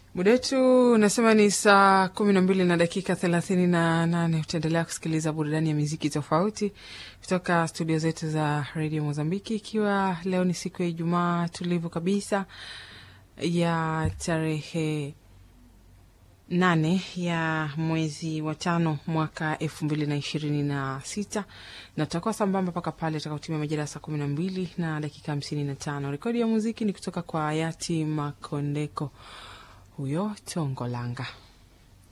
Muda wetu unasema ni saa kumi na mbili na dakika thelathini na nane. Utaendelea kusikiliza burudani ya miziki tofauti kutoka studio zetu za redio Mozambiki, ikiwa leo ni siku ya Ijumaa tulivu kabisa ya tarehe nane ya mwezi wa tano mwaka elfu mbili na ishirini na sita na tutakuwa sambamba mpaka pale tutakapotimia majira ya saa kumi na mbili na dakika hamsini na tano. Rekodi ya muziki ni kutoka kwa hayati Makondeko huyo Tongolanga.